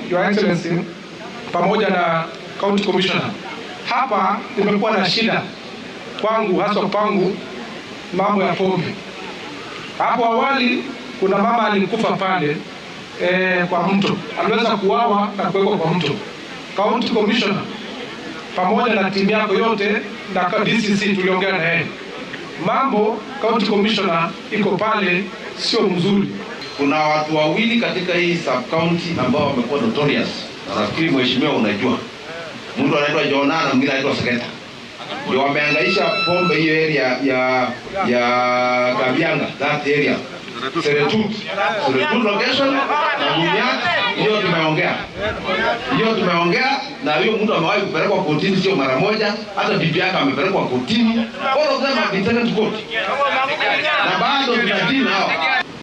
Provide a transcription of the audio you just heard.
Your Excellency pamoja na County Commissioner, hapa nimekuwa na shida kwangu, hasa kwangu mambo ya pombe. Hapo awali kuna mama alikufa pale eh, kwa mto, aliweza kuwawa na kuwekwa kwa mto. County Commissioner pamoja na timu yako yote na DCC tuliongea na yeye, mambo County Commissioner iko pale sio mzuri. Kuna watu wawili katika hii sub county ambao wamekuwa notorious, na nafikiri mheshimiwa unajua, mtu anaitwa Jona na mwingine anaitwa Seketa, ndio wameangaisha pombe hiyo area ya ya Kabianga, that area Seretut, Seretut location na Mumias, hiyo tumeongea, hiyo tumeongea na hiyo mtu amewahi kupelekwa kotini, sio mara moja, hata bibi yake amepelekwa kotini, all of them have been taken to court, na bado tunadili hao